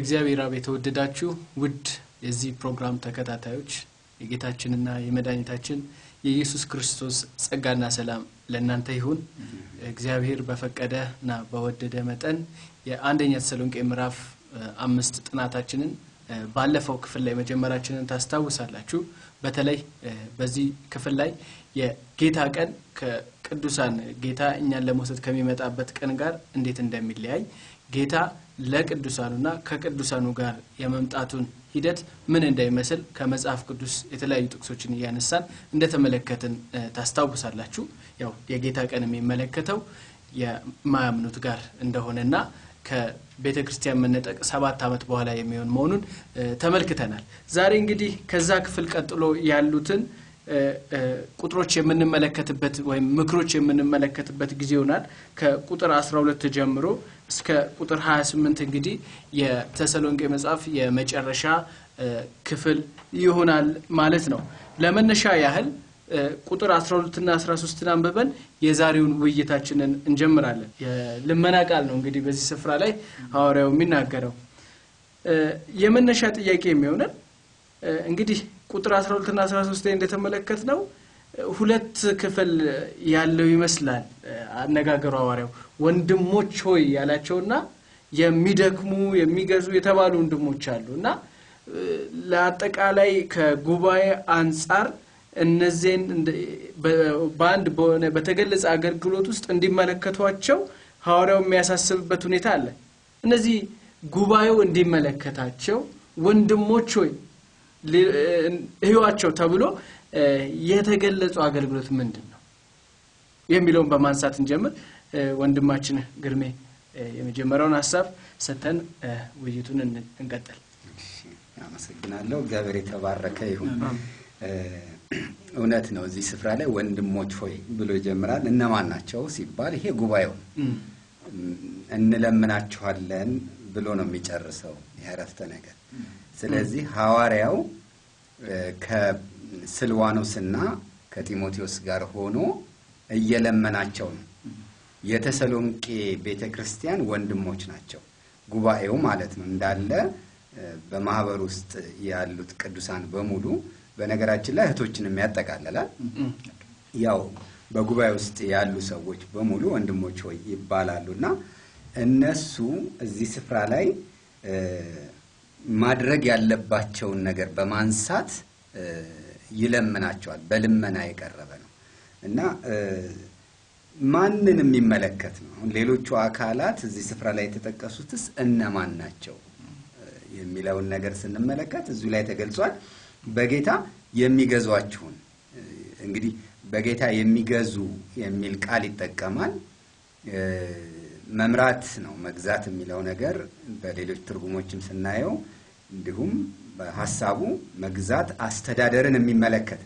በእግዚአብሔር አብ የተወደዳችሁ ውድ የዚህ ፕሮግራም ተከታታዮች የጌታችንና የመድኃኒታችን የኢየሱስ ክርስቶስ ጸጋና ሰላም ለእናንተ ይሁን። እግዚአብሔር በፈቀደና በወደደ መጠን የአንደኛ ተሰሎንቄ ምዕራፍ አምስት ጥናታችንን ባለፈው ክፍል ላይ መጀመራችንን ታስታውሳላችሁ። በተለይ በዚህ ክፍል ላይ የጌታ ቀን ከቅዱሳን ጌታ እኛን ለመውሰድ ከሚመጣበት ቀን ጋር እንዴት እንደሚለያይ ጌታ ለቅዱሳኑና ከቅዱሳኑ ጋር የመምጣቱን ሂደት ምን እንደሚመስል ከመጽሐፍ ቅዱስ የተለያዩ ጥቅሶችን እያነሳን እንደተመለከትን ታስታውሳላችሁ። ያው የጌታ ቀን የሚመለከተው የማያምኑት ጋር እንደሆነና ከቤተ ክርስቲያን መነጠቅ ሰባት ዓመት በኋላ የሚሆን መሆኑን ተመልክተናል። ዛሬ እንግዲህ ከዛ ክፍል ቀጥሎ ያሉትን ቁጥሮች የምንመለከትበት ወይም ምክሮች የምንመለከትበት ጊዜ ይሆናል። ከቁጥር 12 ጀምሮ እስከ ቁጥር 28 እንግዲህ የተሰሎንቄ መጽሐፍ የመጨረሻ ክፍል ይሆናል ማለት ነው። ለመነሻ ያህል ቁጥር 12ና 13ን አንብበን የዛሬውን ውይይታችንን እንጀምራለን። የልመና ቃል ነው እንግዲህ በዚህ ስፍራ ላይ ሐዋርያው የሚናገረው የመነሻ ጥያቄ የሚሆነን እንግዲህ ቁጥር 12ና 13 ላይ እንደተመለከት ነው ሁለት ክፍል ያለው ይመስላል አነጋገሩ ሐዋርያው ወንድሞች ሆይ ያላቸውና የሚደክሙ የሚገዙ የተባሉ ወንድሞች አሉ እና ለአጠቃላይ ከጉባኤ አንጻር እነዚህን በአንድ በሆነ በተገለጸ አገልግሎት ውስጥ እንዲመለከቷቸው ሐዋርያው የሚያሳስብበት ሁኔታ አለ። እነዚህ ጉባኤው እንዲመለከታቸው ወንድሞች ሆይ ህዋቸው ተብሎ የተገለጹ አገልግሎት ምንድን ነው የሚለውን በማንሳት እንጀምር። ወንድማችን ግርሜ የመጀመሪያውን ሀሳብ ሰተን ውይይቱን እንቀጥል። አመሰግናለሁ። እግዚአብሔር የተባረከ ይሁን። እውነት ነው። እዚህ ስፍራ ላይ ወንድሞች ሆይ ብሎ ይጀምራል። እነማን ናቸው ሲባል ይሄ ጉባኤውን እንለምናችኋለን ብሎ ነው የሚጨርሰው ያረፍተ ነገር። ስለዚህ ሐዋርያው ከስልዋኖስና ከጢሞቴዎስ ጋር ሆኖ እየለመናቸው ነው። የተሰሎንቄ ቤተ ክርስቲያን ወንድሞች ናቸው፣ ጉባኤው ማለት ነው እንዳለ በማህበር ውስጥ ያሉት ቅዱሳን በሙሉ በነገራችን ላይ እህቶችንም ያጠቃልላል። ያው በጉባኤ ውስጥ ያሉ ሰዎች በሙሉ ወንድሞች ሆይ ይባላሉ እና እነሱ እዚህ ስፍራ ላይ ማድረግ ያለባቸውን ነገር በማንሳት ይለምናቸዋል። በልመና የቀረበ ነው እና ማንን የሚመለከት ነው? አሁን ሌሎቹ አካላት እዚህ ስፍራ ላይ የተጠቀሱትስ እነማን ናቸው የሚለውን ነገር ስንመለከት እዚሁ ላይ ተገልጿል። በጌታ የሚገዟችሁን እንግዲህ በጌታ የሚገዙ የሚል ቃል ይጠቀማል። መምራት ነው መግዛት የሚለው ነገር በሌሎች ትርጉሞችም ስናየው እንዲሁም በሀሳቡ መግዛት አስተዳደርን የሚመለከት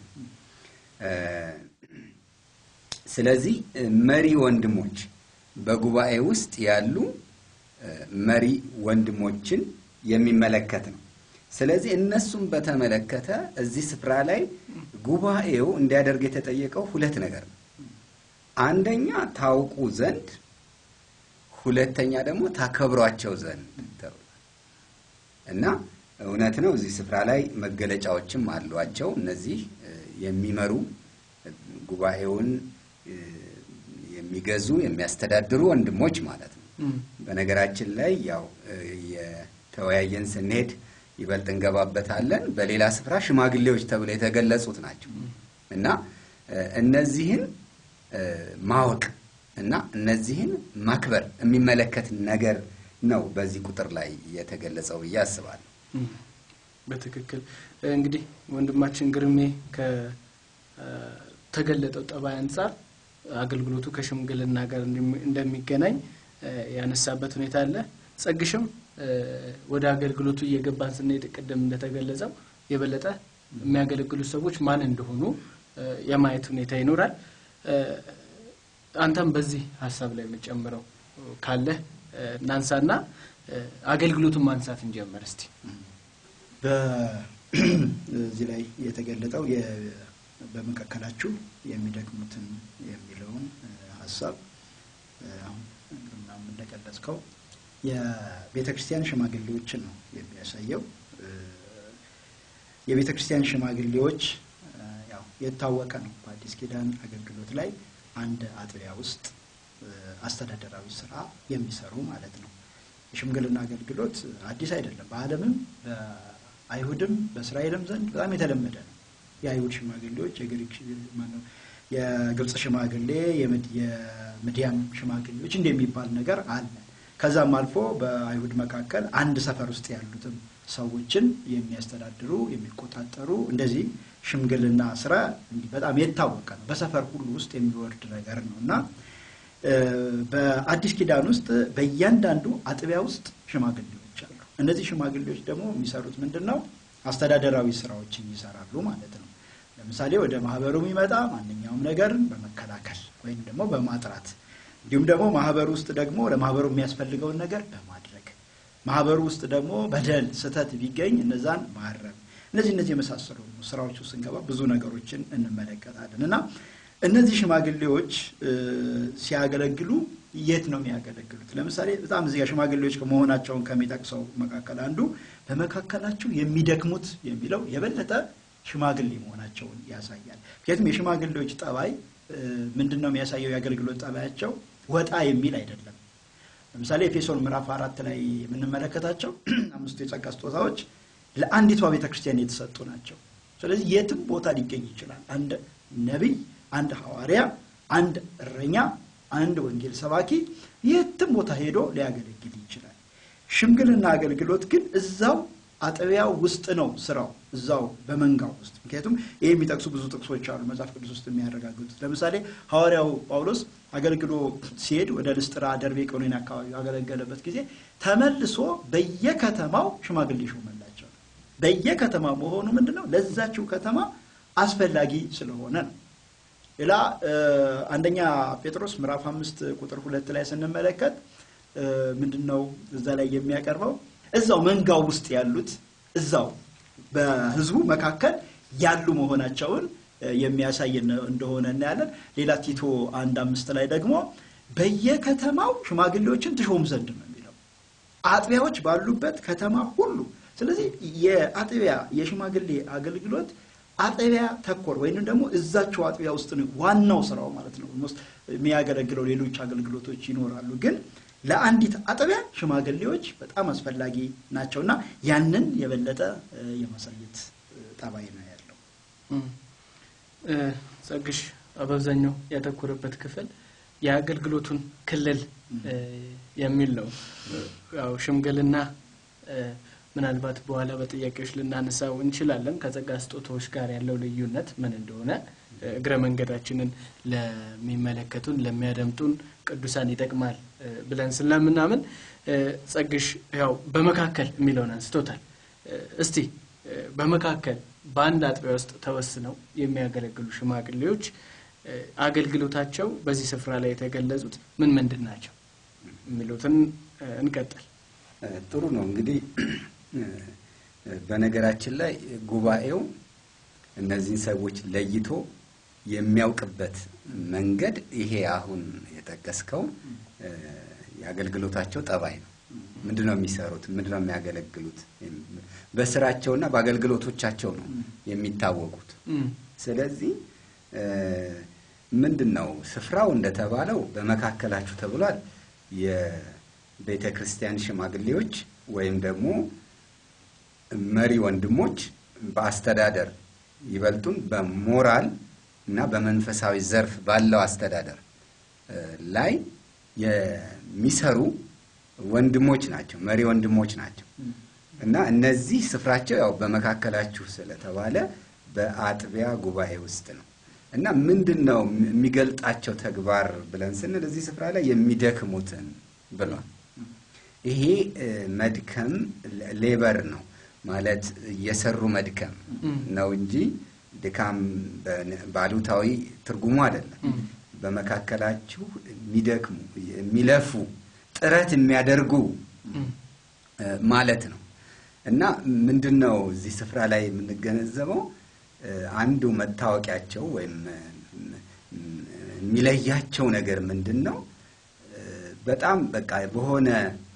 ስለዚህ መሪ ወንድሞች በጉባኤ ውስጥ ያሉ መሪ ወንድሞችን የሚመለከት ነው። ስለዚህ እነሱን በተመለከተ እዚህ ስፍራ ላይ ጉባኤው እንዲያደርግ የተጠየቀው ሁለት ነገር ነው። አንደኛ ታውቁ ዘንድ፣ ሁለተኛ ደግሞ ታከብሯቸው ዘንድ ተብሏል እና እውነት ነው። እዚህ ስፍራ ላይ መገለጫዎችም አሏቸው። እነዚህ የሚመሩ ጉባኤውን የሚገዙ የሚያስተዳድሩ ወንድሞች ማለት ነው። በነገራችን ላይ ያው የተወያየን ስንሄድ ይበልጥ እንገባበታለን። በሌላ ስፍራ ሽማግሌዎች ተብለው የተገለጹት ናቸው እና እነዚህን ማወቅ እና እነዚህን ማክበር የሚመለከት ነገር ነው በዚህ ቁጥር ላይ የተገለጸው ብዬ አስባለሁ። በትክክል እንግዲህ ወንድማችን ግርሜ ከተገለጠው ጠባይ አንጻር አገልግሎቱ ከሽምግልና ጋር እንደሚገናኝ ያነሳበት ሁኔታ አለ። ጸግሽም ወደ አገልግሎቱ እየገባን ስንሄድ ቅድም እንደተገለጸው የበለጠ የሚያገለግሉ ሰዎች ማን እንደሆኑ የማየት ሁኔታ ይኖራል። አንተም በዚህ ሀሳብ ላይ የምጨምረው ካለህ እናንሳና አገልግሎቱን ማንሳት እንጀምር እስቲ። በዚህ ላይ የተገለጠው በመካከላችሁ የሚደክሙትን የሚለውን ሀሳብ አሁን እንደገለጽከው የቤተ ክርስቲያን ሽማግሌዎችን ነው የሚያሳየው። የቤተ ክርስቲያን ሽማግሌዎች ያው የታወቀ ነው። በአዲስ ኪዳን አገልግሎት ላይ አንድ አጥቢያ ውስጥ አስተዳደራዊ ስራ የሚሰሩ ማለት ነው። የሽምግልና አገልግሎት አዲስ አይደለም። በዓለምም በአይሁድም በእስራኤልም ዘንድ በጣም የተለመደ ነው። የአይሁድ ሽማግሌዎች፣ የግሪክ የግብፅ ሽማግሌ፣ የምድያም ሽማግሌዎች እንደሚባል ነገር አለ። ከዛም አልፎ በአይሁድ መካከል አንድ ሰፈር ውስጥ ያሉትም ሰዎችን የሚያስተዳድሩ የሚቆጣጠሩ እንደዚህ ሽምግልና ስራ እንዲህ በጣም የታወቀ ነው። በሰፈር ሁሉ ውስጥ የሚወርድ ነገር ነው እና በአዲስ ኪዳን ውስጥ በእያንዳንዱ አጥቢያ ውስጥ ሽማግሌዎች አሉ። እነዚህ ሽማግሌዎች ደግሞ የሚሰሩት ምንድን ነው? አስተዳደራዊ ስራዎችን ይሰራሉ ማለት ነው። ለምሳሌ ወደ ማህበሩ የሚመጣ ማንኛውም ነገርን በመከላከል ወይም ደግሞ በማጥራት እንዲሁም ደግሞ ማህበሩ ውስጥ ደግሞ ለማህበሩ የሚያስፈልገውን ነገር በማድረግ ማህበሩ ውስጥ ደግሞ በደል፣ ስህተት ቢገኝ እነዛን ማረም እነዚህ እነዚህ የመሳሰሉ ስራዎች ውስጥ ስንገባ ብዙ ነገሮችን እንመለከታለን እና እነዚህ ሽማግሌዎች ሲያገለግሉ የት ነው የሚያገለግሉት? ለምሳሌ በጣም እዚህ ሽማግሌዎች መሆናቸውን ከሚጠቅሰው መካከል አንዱ በመካከላቸው የሚደክሙት የሚለው የበለጠ ሽማግሌ መሆናቸውን ያሳያል። ምክንያቱም የሽማግሌዎች ጠባይ ምንድን ነው የሚያሳየው? የአገልግሎት ጠባያቸው ወጣ የሚል አይደለም። ለምሳሌ ኤፌሶን ምዕራፍ አራት ላይ የምንመለከታቸው አምስቱ የጸጋ ስጦታዎች ለአንዲቷ ቤተክርስቲያን የተሰጡ ናቸው። ስለዚህ የትም ቦታ ሊገኝ ይችላል። አንድ ነቢይ፣ አንድ ሐዋርያ፣ አንድ እረኛ፣ አንድ ወንጌል ሰባኪ የትም ቦታ ሄዶ ሊያገለግል ይችላል። ሽምግልና አገልግሎት ግን እዛው አጥቢያው ውስጥ ነው ስራው፣ እዛው በመንጋው ውስጥ። ምክንያቱም ይህ የሚጠቅሱ ብዙ ጥቅሶች አሉ መጽሐፍ ቅዱስ ውስጥ የሚያረጋግጡት። ለምሳሌ ሐዋርያው ጳውሎስ አገልግሎ ሲሄድ ወደ ልስጥራ፣ ደርቤ፣ ቀሎኒ አካባቢ ያገለገለበት ጊዜ ተመልሶ በየከተማው ሽማግሌ ሾመላቸው። በየከተማ መሆኑ ምንድን ነው? ለዛችው ከተማ አስፈላጊ ስለሆነ ነው። ሌላ አንደኛ ጴጥሮስ ምዕራፍ አምስት ቁጥር ሁለት ላይ ስንመለከት ምንድን ነው እዛ ላይ የሚያቀርበው እዛው መንጋው ውስጥ ያሉት እዛው በሕዝቡ መካከል ያሉ መሆናቸውን የሚያሳይ እንደሆነ እናያለን። ሌላ ቲቶ አንድ አምስት ላይ ደግሞ በየከተማው ሽማግሌዎችን ትሾም ዘንድ ነው የሚለው አጥቢያዎች ባሉበት ከተማ ሁሉ። ስለዚህ የአጥቢያ የሽማግሌ አገልግሎት አጥቢያ ተኮር ወይም ደግሞ እዛቸው አጥቢያ ውስጥ ነው ዋናው ስራው ማለት ነው። የሚያገለግለው ሌሎች አገልግሎቶች ይኖራሉ ግን ለአንዲት አጥቢያ ሽማግሌዎች በጣም አስፈላጊ ናቸውና ያንን የበለጠ የማሳየት ጠባይ ነው ያለው። ጸግሽ በአብዛኛው ያተኮረበት ክፍል የአገልግሎቱን ክልል የሚል ነው። ያው ሽምግልና ምናልባት በኋላ በጥያቄዎች ልናነሳው እንችላለን። ከጸጋ ስጦታዎች ጋር ያለው ልዩነት ምን እንደሆነ እግረ መንገዳችንን ለሚመለከቱን ለሚያደምጡን ቅዱሳን ይጠቅማል ብለን ስለምናምን ጸግሽ ያው በመካከል የሚለውን አንስቶታል። እስቲ በመካከል በአንድ አጥቢያ ውስጥ ተወስነው የሚያገለግሉ ሽማግሌዎች አገልግሎታቸው በዚህ ስፍራ ላይ የተገለጹት ምን ምንድን ናቸው የሚሉትን እንቀጥል። ጥሩ ነው እንግዲህ በነገራችን ላይ ጉባኤው እነዚህን ሰዎች ለይቶ የሚያውቅበት መንገድ ይሄ አሁን የጠቀስከው የአገልግሎታቸው ጠባይ ነው። ምንድን ነው የሚሰሩት? ምንድን ነው የሚያገለግሉት? በስራቸውና በአገልግሎቶቻቸው ነው የሚታወቁት። ስለዚህ ምንድን ነው ስፍራው እንደተባለው በመካከላችሁ ተብሏል። የቤተ ክርስቲያን ሽማግሌዎች ወይም ደግሞ መሪ ወንድሞች በአስተዳደር ይበልጡን በሞራል እና በመንፈሳዊ ዘርፍ ባለው አስተዳደር ላይ የሚሰሩ ወንድሞች ናቸው፣ መሪ ወንድሞች ናቸው እና እነዚህ ስፍራቸው ያው በመካከላችሁ ስለተባለ በአጥቢያ ጉባኤ ውስጥ ነው እና ምንድን ነው የሚገልጣቸው ተግባር ብለን ስንል እዚህ ስፍራ ላይ የሚደክሙትን ብሏል። ይሄ መድከም ሌበር ነው ማለት እየሰሩ መድከም ነው እንጂ ድካም ባሉታዊ ትርጉሙ አይደለም። በመካከላችሁ የሚደክሙ የሚለፉ ጥረት የሚያደርጉ ማለት ነው እና ምንድን ነው እዚህ ስፍራ ላይ የምንገነዘበው አንዱ መታወቂያቸው ወይም የሚለያቸው ነገር ምንድን ነው? በጣም በቃ በሆነ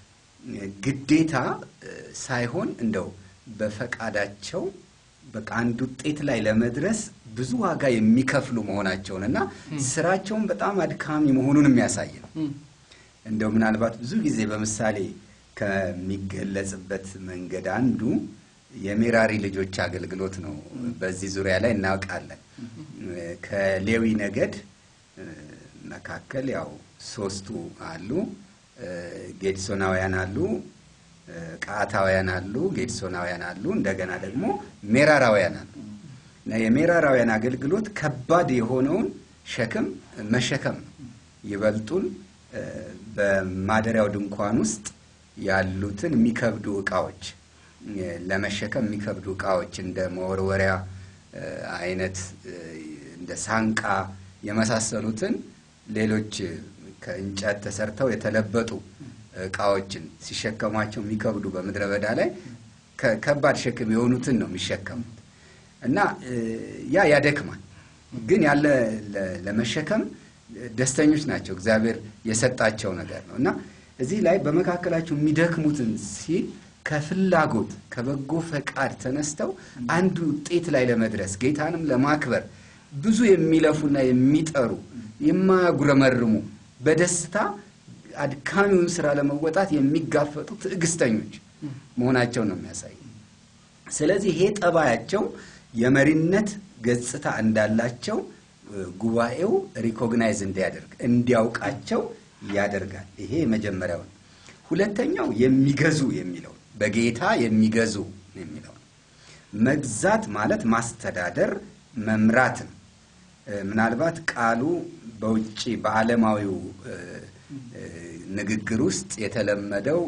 ግዴታ እ፣ ሳይሆን እንደው በፈቃዳቸው በቃ አንድ ውጤት ላይ ለመድረስ ብዙ ዋጋ የሚከፍሉ መሆናቸውን እና ስራቸውን በጣም አድካሚ መሆኑን የሚያሳይ ነው። እም፣ እንደው ምናልባት ብዙ ጊዜ በምሳሌ ከሚገለጽበት መንገድ አንዱ የሜራሪ ልጆች አገልግሎት ነው። በዚህ ዙሪያ ላይ እናውቃለን። ከሌዊ ነገድ እ፣ መካከል ያው ሶስቱ አሉ። እ፣ ጌድሶናውያን አሉ፣ እ፣ ቀዓታውያን አሉ፣ ጌድሶናውያን አሉ፣ እንደገና ደግሞ ሜራራውያን አሉ። እና የሜራራውያን አገልግሎት ከባድ የሆነውን ሸክም መሸከም ነው። ይበልጡን እ፣ በማደሪያው ድንኳን ውስጥ ያሉትን የሚከብዱ እቃዎች እ፣ ለመሸከም የሚከብዱ እቃዎች እንደ መወርወሪያ እ፣ አይነት እ፣ እንደ ሳንቃ የመሳሰሉትን ሌሎች እ፣ ከእንጨት ተሰርተው የተለበጡ እቃዎችን ሲሸከሟቸው የሚከብዱ በምድረ በዳ ላይ ከ- ከባድ ሸክም የሆኑትን ነው የሚሸከሙት እና እ፣ ያ ያደክማል። ግን ያለ ለ- ለመሸከም ደስተኞች ናቸው። እግዚአብሔር የሰጣቸው ነገር ነው እና እዚህ ላይ በመካከላቸው የሚደክሙትን ሲል ከፍላጎት ከበጎ ፈቃድ ተነስተው አንድ ውጤት ላይ ለመድረስ ጌታንም ለማክበር ብዙ የሚለፉና የሚጠሩ የማያጉረመርሙ በደስታ አድካሚውን ስራ ለመወጣት የሚጋፈጡ ትዕግስተኞች መሆናቸው ነው የሚያሳይ። ስለዚህ ይሄ ጠባያቸው የመሪነት ገጽታ እንዳላቸው እ፣ ጉባኤው ሪኮግናይዝ እንዲያደርግ እንዲያውቃቸው ያደርጋል። ይሄ የመጀመሪያው ነው። ሁለተኛው የሚገዙ የሚለው ነው። በጌታ የሚገዙ የሚለው ነው። መግዛት ማለት ማስተዳደር፣ መምራት ነው። እ፣ ምናልባት ቃሉ በውጭ በዓለማዊው እ፣ እ፣ ንግግር ውስጥ የተለመደው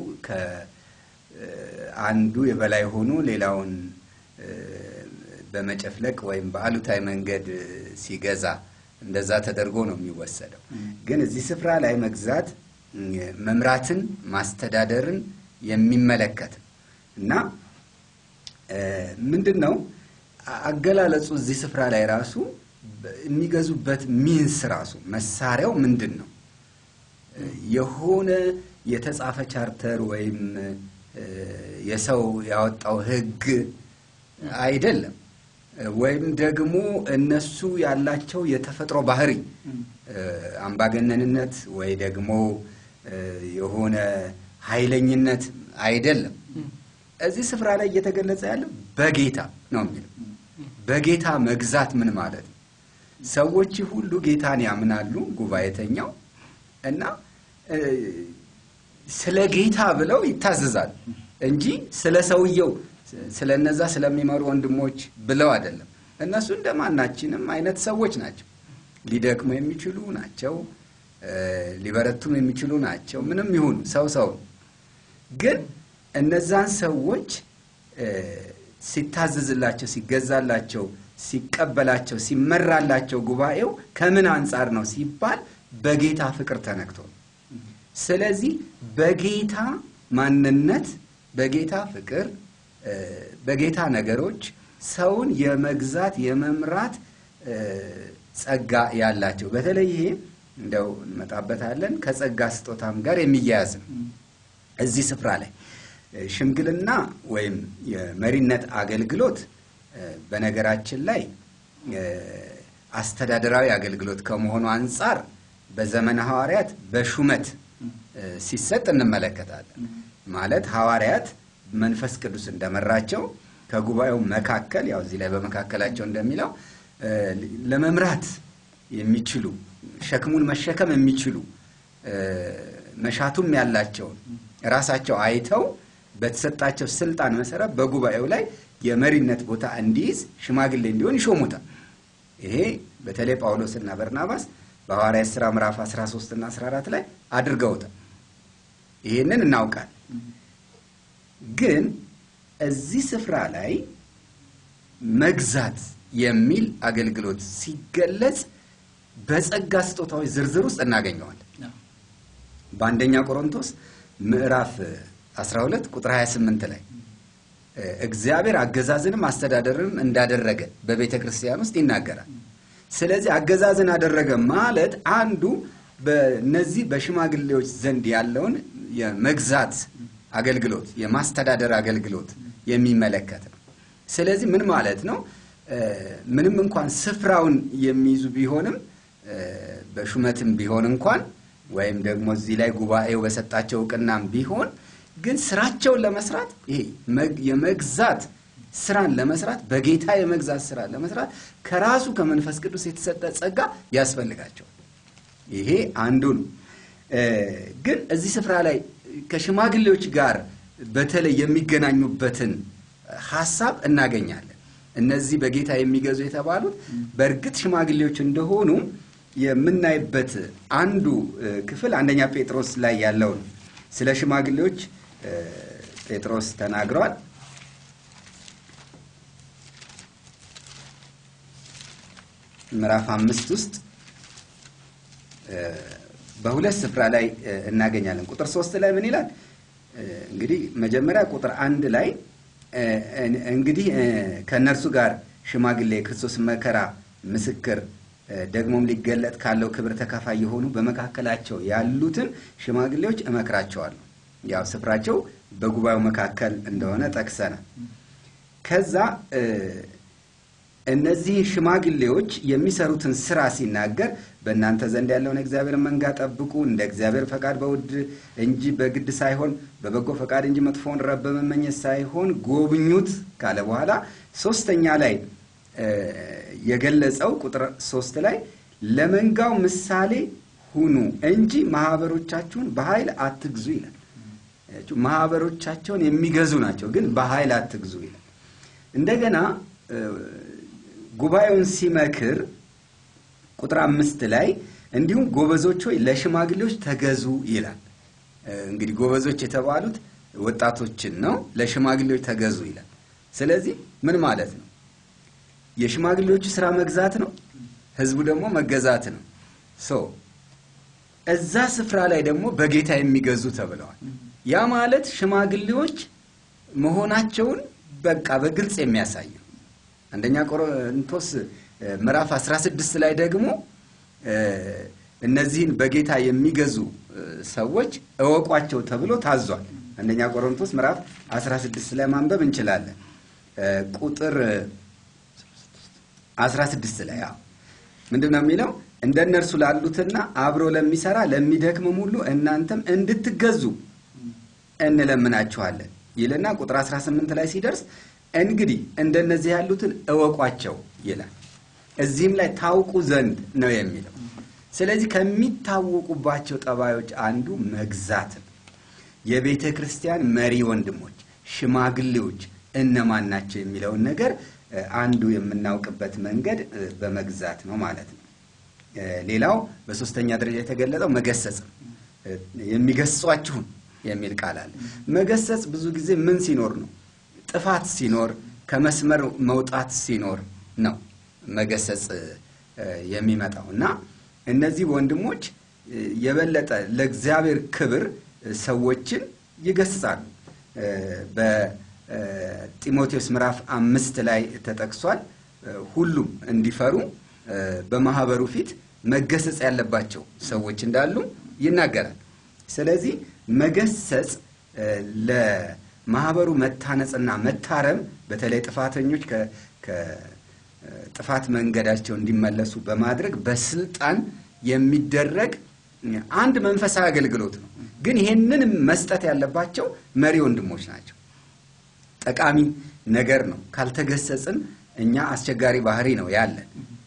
ከአንዱ የበላይ ሆኖ ሌላውን እ፣ በመጨፍለቅ ወይም በአሉታዊ መንገድ እ፣ ሲገዛ እንደዛ ተደርጎ ነው የሚወሰደው። ግን እዚህ ስፍራ ላይ መግዛት እ፣ መምራትን፣ ማስተዳደርን የሚመለከት ነው እና እ፣ ምንድን ነው አ- አገላለጹ እዚህ ስፍራ ላይ ራሱ በ- የሚገዙበት ሚንስ ራሱ መሳሪያው ምንድን ነው? እ፣ የሆነ የተጻፈ ቻርተር ወይም እ፣ የሰው ያወጣው ሕግ አይደለም። እ፣ ወይም ደግሞ እነሱ ያላቸው የተፈጥሮ ባህሪ እ፣ አምባገነንነት ወይ ደግሞ እ፣ የሆነ ኃይለኝነት አይደለም። እዚህ ስፍራ ላይ እየተገለጸ ያለው በጌታ ነው የሚለው። በጌታ መግዛት ምን ማለት ነው? ሰዎች ሁሉ ጌታን ያምናሉ፣ ጉባኤተኛው እና እ፣ ስለ ጌታ ብለው ይታዘዛሉ እንጂ ስለ ሰውየው ስለ እነዛ ስለሚመሩ ወንድሞች ብለው አይደለም። እነሱ እንደማናችንም አይነት ሰዎች ናቸው። ሊደክሙ የሚችሉ ናቸው፣ እ፣ ሊበረቱም የሚችሉ ናቸው። ምንም ይሁኑ ሰው ሰው ነው። ግን እነዛን ሰዎች እ፣ ሲታዘዝላቸው፣ ሲገዛላቸው፣ ሲቀበላቸው፣ ሲመራላቸው ጉባኤው ከምን አንጻር ነው ሲባል በጌታ ፍቅር ተነክቶ ነው። ስለዚህ በጌታ ማንነት፣ በጌታ ፍቅር፣ እ፣ በጌታ ነገሮች ሰውን የመግዛት የመምራት እ፣ ጸጋ ያላቸው በተለይ ይሄ እንደው እንመጣበታለን ከጸጋ ስጦታም ጋር የሚያያዝ ነው። እዚህ ስፍራ ላይ እ፣ ሽምግልና ወይም የመሪነት አገልግሎት እ፣ በነገራችን ላይ እ፣ አስተዳደራዊ አገልግሎት ከመሆኑ አንጻር በዘመነ ሐዋርያት በሹመት እ፣ ሲሰጥ እንመለከታለን። ማለት ሐዋርያት መንፈስ ቅዱስ እንደመራቸው ከጉባኤው መካከል ያው እዚህ ላይ በመካከላቸው እንደሚለው እ፣ ለመምራት የሚችሉ ሸክሙን መሸከም የሚችሉ እ፣ መሻቱም ያላቸውን ራሳቸው አይተው በተሰጣቸው ስልጣን መሰረት በጉባኤው ላይ የመሪነት ቦታ እንዲይዝ ሽማግሌ እንዲሆን ይሾሙታል። ይሄ በተለይ ጳውሎስና በርናባስ በሐዋርያት ሥራ ምዕራፍ 13 እና 14 ላይ አድርገውታል። ይህንን እናውቃለን። ግን እዚህ ስፍራ ላይ መግዛት የሚል አገልግሎት ሲገለጽ በጸጋ ስጦታዎች ዝርዝር ውስጥ እናገኘዋለን። በአንደኛ ቆሮንቶስ ምዕራፍ 12 ቁጥር 28 ላይ እ፣ እግዚአብሔር አገዛዝንም አስተዳደርንም እንዳደረገ በቤተ ክርስቲያን ውስጥ ይናገራል። ስለዚህ አገዛዝን አደረገ ማለት አንዱ በነዚህ በሽማግሌዎች ዘንድ ያለውን የመግዛት አገልግሎት የማስተዳደር አገልግሎት የሚመለከት ነው። ስለዚህ ምን ማለት ነው? ምንም እንኳን ስፍራውን የሚይዙ ቢሆንም በሹመትም ቢሆን እንኳን ወይም ደግሞ እዚህ ላይ ጉባኤው በሰጣቸው እውቅናም ቢሆን ግን ስራቸውን ለመስራት ይሄ የመግዛት ስራን ለመስራት በጌታ የመግዛት ስራን ለመስራት ከራሱ ከመንፈስ ቅዱስ የተሰጠ ጸጋ ያስፈልጋቸዋል። ይሄ አንዱ ነው። ግን እዚህ ስፍራ ላይ ከሽማግሌዎች ጋር በተለይ የሚገናኙበትን ሀሳብ እናገኛለን። እነዚህ በጌታ የሚገዙ የተባሉት በእርግጥ ሽማግሌዎች እንደሆኑ የምናይበት አንዱ ክፍል አንደኛ ጴጥሮስ ላይ ያለው ነው። ስለ ሽማግሌዎች ጴጥሮስ ተናግሯል። ምዕራፍ አምስት ውስጥ በሁለት ስፍራ ላይ እናገኛለን። ቁጥር ሶስት ላይ ምን ይላል? እንግዲህ መጀመሪያ ቁጥር አንድ ላይ እንግዲህ ከእነርሱ ጋር ሽማግሌ የክርስቶስ መከራ ምስክር ደግሞም ሊገለጥ ካለው ክብር ተካፋይ የሆኑ በመካከላቸው ያሉትን ሽማግሌዎች እመክራቸዋለሁ። ያው ስፍራቸው በጉባኤው መካከል እንደሆነ ጠቅሰናል። ከዛ እነዚህ ሽማግሌዎች የሚሰሩትን ስራ ሲናገር በእናንተ ዘንድ ያለውን እግዚአብሔር መንጋ ጠብቁ፣ እንደ እግዚአብሔር ፈቃድ በውድ እንጂ በግድ ሳይሆን በበጎ ፈቃድ እንጂ መጥፎውን ረብ በመመኘት ሳይሆን ጎብኙት ካለ በኋላ ሶስተኛ ላይ የገለጸው ቁጥር ሶስት ላይ ለመንጋው ምሳሌ ሁኑ እንጂ ማህበሮቻችሁን በኃይል አትግዙ ይላል። ማህበሮቻቸውን የሚገዙ ናቸው፣ ግን በኃይል አትግዙ ይላል። እንደገና ጉባኤውን ሲመክር ቁጥር አምስት ላይ እንዲሁም ጎበዞች ሆይ ለሽማግሌዎች ተገዙ ይላል። እንግዲህ ጎበዞች የተባሉት ወጣቶችን ነው። ለሽማግሌዎች ተገዙ ይላል። ስለዚህ ምን ማለት ነው? የሽማግሌዎቹ ስራ መግዛት ነው፣ ህዝቡ ደግሞ መገዛት ነው። ሶ እዛ ስፍራ ላይ ደግሞ በጌታ የሚገዙ ተብለዋል። ያ ማለት ሽማግሌዎች መሆናቸውን በቃ በግልጽ የሚያሳይ ነው። አንደኛ ቆሮንቶስ ምዕራፍ 16 ላይ ደግሞ እነዚህን በጌታ የሚገዙ ሰዎች እወቋቸው ተብሎ ታዟል። አንደኛ ቆሮንቶስ ምዕራፍ 16 ላይ ማንበብ እንችላለን። ቁጥር 16 ላይ አዎ ምንድን ነው የሚለው? እንደ እነርሱ ላሉትና አብሮ ለሚሰራ ለሚደክምም ሁሉ እናንተም እንድትገዙ እንለምናችኋለን ይልና ቁጥር 18 ላይ ሲደርስ እንግዲህ እንደነዚህ ያሉትን እወቋቸው ይላል። እዚህም ላይ ታውቁ ዘንድ ነው የሚለው። ስለዚህ ከሚታወቁባቸው ጠባዮች አንዱ መግዛት ነው። የቤተ ክርስቲያን መሪ ወንድሞች፣ ሽማግሌዎች እነማን ናቸው የሚለውን ነገር አንዱ የምናውቅበት መንገድ በመግዛት ነው ማለት ነው። ሌላው በሶስተኛ ደረጃ የተገለጸው መገሰጽ ነው። የሚገስጿችሁን የሚል ቃል አለ። መገሰጽ ብዙ ጊዜ ምን ሲኖር ነው? ጥፋት ሲኖር፣ ከመስመር መውጣት ሲኖር ነው መገሰጽ የሚመጣው እና እነዚህ ወንድሞች የበለጠ ለእግዚአብሔር ክብር ሰዎችን ይገስጻሉ። በጢሞቴዎስ ምዕራፍ አምስት ላይ ተጠቅሷል። ሁሉም እንዲፈሩ በማህበሩ ፊት መገሰጽ ያለባቸው ሰዎች እንዳሉ ይናገራል። ስለዚህ መገሰጽ ለማህበሩ መታነጽና መታረም በተለይ ጥፋተኞች ከጥፋት መንገዳቸው እንዲመለሱ በማድረግ በስልጣን የሚደረግ አንድ መንፈሳዊ አገልግሎት ነው። ግን ይሄንን መስጠት ያለባቸው መሪ ወንድሞች ናቸው። ጠቃሚ ነገር ነው። ካልተገሰጽን እኛ አስቸጋሪ ባህሪ ነው ያለን።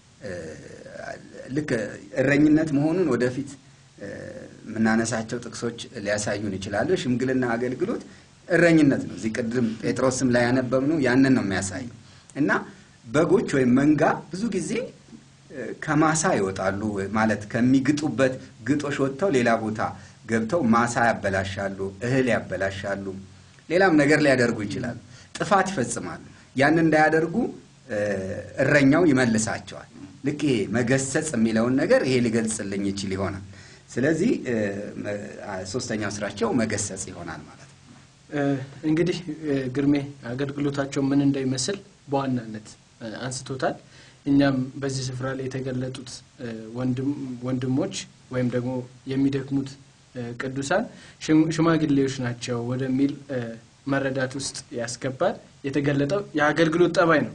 ልክ እረኝነት መሆኑን ወደፊት የምናነሳቸው ጥቅሶች ሊያሳዩን ይችላሉ። ሽምግልና አገልግሎት እረኝነት ነው። እዚህ ቅድም ጴጥሮስም ላይ ያነበብነው ያንን ነው የሚያሳየው እና በጎች ወይም መንጋ ብዙ ጊዜ ከማሳ ይወጣሉ ማለት ከሚግጡበት ግጦሽ ወጥተው ሌላ ቦታ ገብተው ማሳ ያበላሻሉ፣ እህል ያበላሻሉ፣ ሌላም ነገር ሊያደርጉ ይችላሉ። ጥፋት ይፈጽማሉ። ያን እንዳያደርጉ እረኛው ይመልሳቸዋል። ልክ ይሄ መገሰጽ የሚለውን ነገር ይሄ ሊገልጽልኝ ይችል ይሆናል። ስለዚህ ሶስተኛው ስራቸው መገሰጽ ይሆናል ማለት ነው። እንግዲህ ግርሜ አገልግሎታቸው ምን እንደሚመስል በዋናነት አንስቶታል። እኛም በዚህ ስፍራ ላይ የተገለጡት ወንድሞች ወይም ደግሞ የሚደክሙት እ፣ ቅዱሳን ሽም- ሽማግሌዎች ናቸው ወደሚል እ፣ መረዳት ውስጥ ያስገባል። የተገለጠው የአገልግሎት ጠባይ ነው።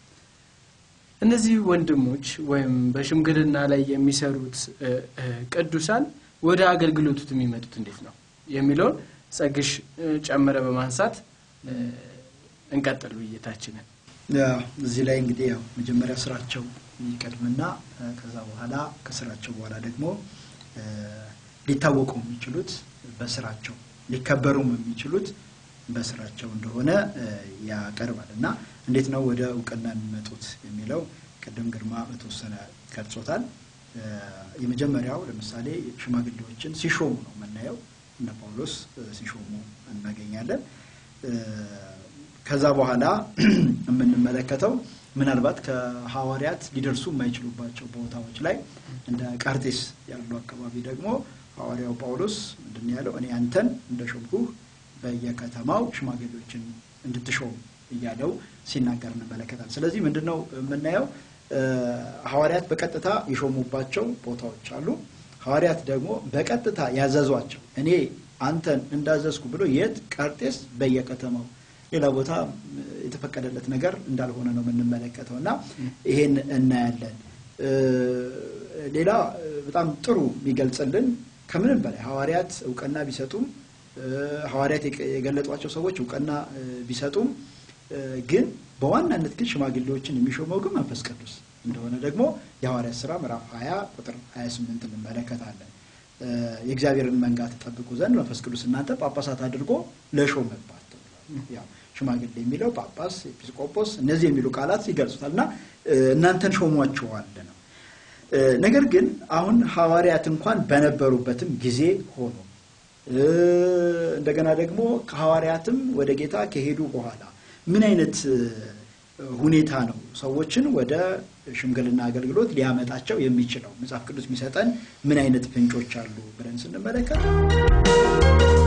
እነዚህ ወንድሞች ወይም በሽምግልና ላይ የሚሰሩት እ፣ እ፣ ቅዱሳን ወደ አገልግሎቱት የሚመጡት እንዴት ነው የሚለውን ጸግሽ እ፣ ጨምረ በማንሳት እ፣ እንቀጥል ውይይታችንን። ያው እዚህ ላይ እንግዲህ ያው መጀመሪያ ስራቸው ይቀድምና እ፣ ከዛ በኋላ ከስራቸው በኋላ ደግሞ እ፣ ሊታወቁ የሚችሉት በስራቸው ሊከበሩም የሚችሉት በስራቸው እንደሆነ እ፣ ያቀርባል እና እንዴት ነው ወደ እውቅና የሚመጡት የሚለው ቅድም ግርማ በተወሰነ ገልጾታል። እ፣ የመጀመሪያው ለምሳሌ ሽማግሌዎችን ሲሾሙ ነው የምናየው። እነ ጳውሎስ እ፣ ሲሾሙ እናገኛለን። እ፣ ከዛ በኋላ የምንመለከተው ምናልባት ከሐዋርያት ሊደርሱ የማይችሉባቸው ቦታዎች ላይ እንደ ቀርጤስ ያሉ አካባቢ ደግሞ ሐዋርያው ጳውሎስ ምንድን ነው ያለው? እኔ አንተን እንደ ሾምኩህ በየከተማው ሽማግሌዎችን እንድትሾም እያለው ሲናገር እንመለከታል። ስለዚህ ምንድን ነው የምናየው? እ፣ ሐዋርያት በቀጥታ የሾሙባቸው ቦታዎች አሉ። ሐዋርያት ደግሞ በቀጥታ ያዘዟቸው እኔ አንተን እንዳዘዝኩ ብሎ የት ቀርጤስ በየከተማው ሌላ ቦታ የተፈቀደለት ነገር እንዳልሆነ ነው የምንመለከተው እና ይሄን እናያለን። እ፣ ሌላ እ፣ በጣም ጥሩ የሚገልጽልን ከምንም በላይ ሐዋርያት እውቅና ቢሰጡም እ፣ ሐዋርያት የገ- የገለጧቸው ሰዎች እውቅና እ፣ ቢሰጡም እ፣ ግን በዋናነት ግን ሽማግሌዎችን የሚሾመው ግን መንፈስ ቅዱስ እንደሆነ ደግሞ የሐዋርያት ሥራ ምዕራፍ 20 ቁጥር 28 እንመለከታለን። እ፣ የእግዚአብሔርን መንጋ ትጠብቁ ዘንድ መንፈስ ቅዱስ እናንተ ጳጳሳት አድርጎ ለሾመባቸው ያው ሽማግሌ የሚለው ጳጳስ፣ ኤጲስቆጶስ እነዚህ የሚሉ ቃላት ይገልጹታል እና እ፣ እናንተን ሾሟቸዋል ነው። እ፣ ነገር ግን አሁን ሐዋርያት እንኳን በነበሩበትም ጊዜ ሆኖ እ፣ እንደገና ደግሞ ከሐዋርያትም ወደ ጌታ ከሄዱ በኋላ ምን አይነት እ፣ ሁኔታ ነው ሰዎችን ወደ ሽምግልና አገልግሎት ሊያመጣቸው የሚችለው? መጽሐፍ ቅዱስ የሚሰጠን ምን አይነት ፍንጮች አሉ ብለን ስንመለከት